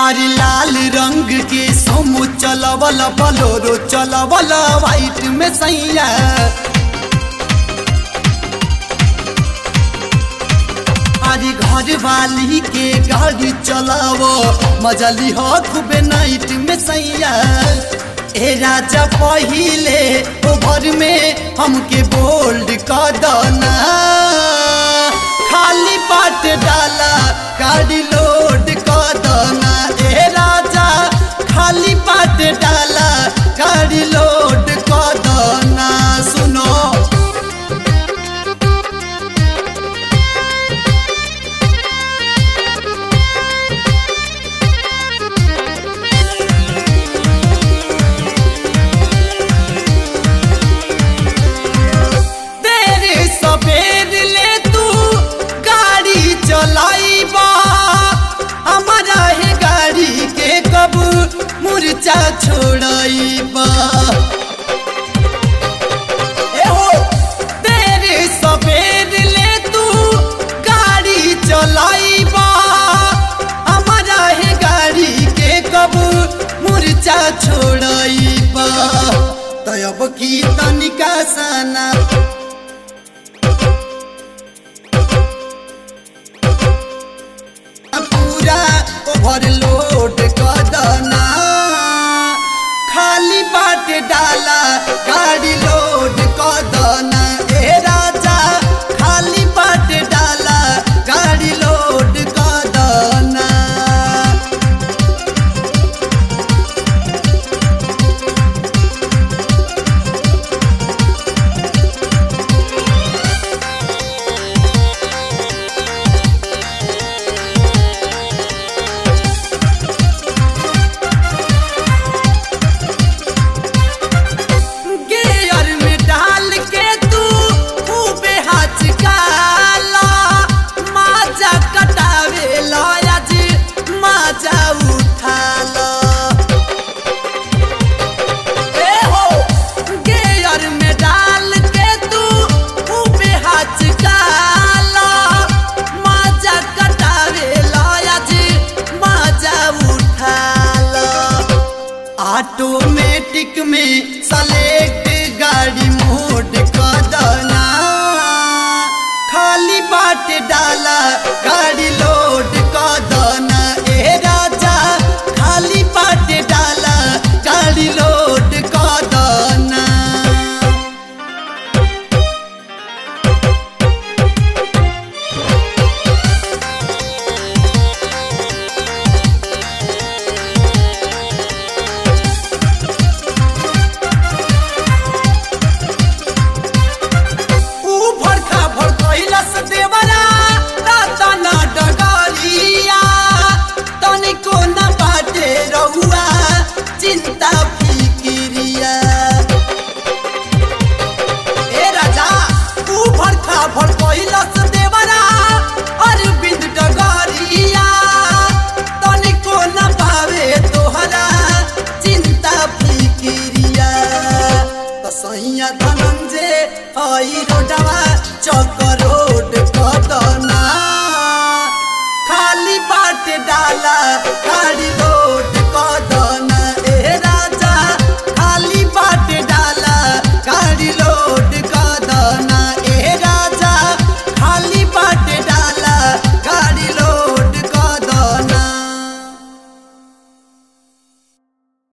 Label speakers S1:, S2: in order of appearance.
S1: अरे लाल रंग के सोमो चलवल बलोरो चलवल वाइट में सैया अरे घर वाली के गाड़ी चलावो मजली हो खूबे नाइट में सैया ए राजा पहिले ओभर में हमके बोल्ड कर दना खाली बाट डाला गाड़ी लोड कर दना ए राजा खाली बाट डाला गाड़ी लोड कर दना सुनो तेरे सवेर ले तू गाड़ी चलाइबा हमारा है गाड़ी के कब मुर्चा छोड़ाइबा ए हो तेरे सवेर ले तू गाड़ी चलाइबा हमारा है गाड़ी के कब मुर्चा छोड़ाइबा तब की तनिका सना पूरा ओवरलोड कर दना खाली बाट डाला गाड़ी लोड कर दना ए राजा खाली बाट डाला गाड़ी लोड कर दना गेयर में डाल के तू खूबे हाथ काला माजा कटावे लयाज माजा उठाला ए हो गेयर में डाल के तू खूबे हाथ काला माजा कटावे लयाज माजा उठाला ऑटोमेटिक में सेलेक्ट गाड़ी मोड कर दना खाली बाट डाला गाड़ी लोड कर दना ए राजा खाली बाट डाला गाड़ी लोड कर दना ऊ भड़का भड़कैलस देवरा रतन डगरिया तनिको न बाटे रहुआ चिंता फिकिरिया ए राजा ऊ भड़का भड़कैलस देवरा अरविंद डगरिया तनिको न पावे तोहरा चिंता फिकिरिया तसैया धनंजय हई रोडवा चौक रोड कदना खाली बाट डाला गाड़ी लो